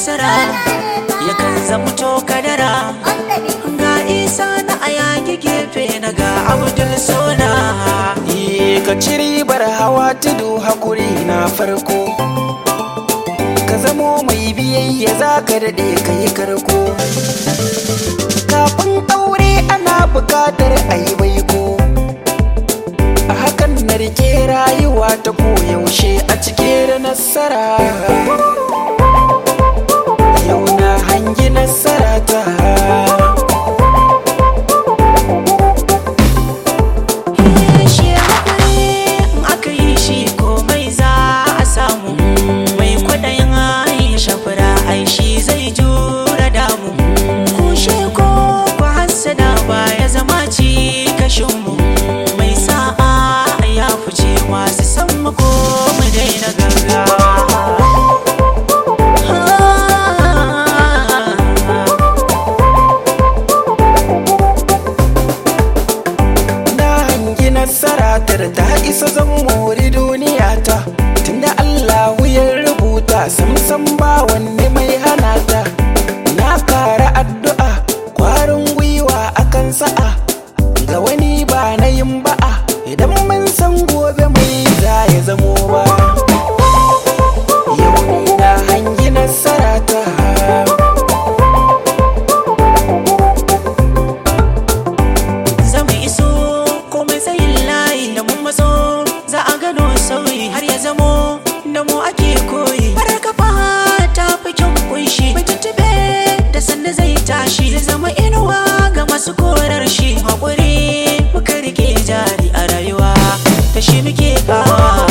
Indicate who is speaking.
Speaker 1: nasara yakan zamto kadara ga isa na ayagi gefe na ga abdul sona
Speaker 2: Yi ka ci ribar hawa tudu hakuri na farko ka zamo mai biyayya za ka daɗe ka yi karko kafin aure ana buƙatar a yi baiko a hakan na rike rayuwa ta koyaushe a cike da nasara yau na hangi nasara ta
Speaker 1: shi hakuri in aka yi shi komai za a samu mai kwaɗayin ya shafura ai shi zai jura damu kushe ko ba hassada ba ya zama ci kashinmu mai sa'a ya fice masu san mu ko mu daina gaggawa
Speaker 2: na hangi nasara ta da ta isa zan mori duniya ta tunda Allahu ya rubuta samsam ba wanne mai hana ta na kara addu'a kwarin gwiwa akan sa'a ga wani ba na yin ba'a idan mun san gobe mai za ya zamo ba yau ni na hangi nasara ta
Speaker 1: zama iso komai tsayin layi da mun matso za a gano sauyi har ya zamo da mu ake koyi farar kafa ta fi kyan kunshi mai tuntube da sanda zai tashi zai zama inuwa ga masu korar shi haƙuri muka rike jari a rayuwa da shi muke kawa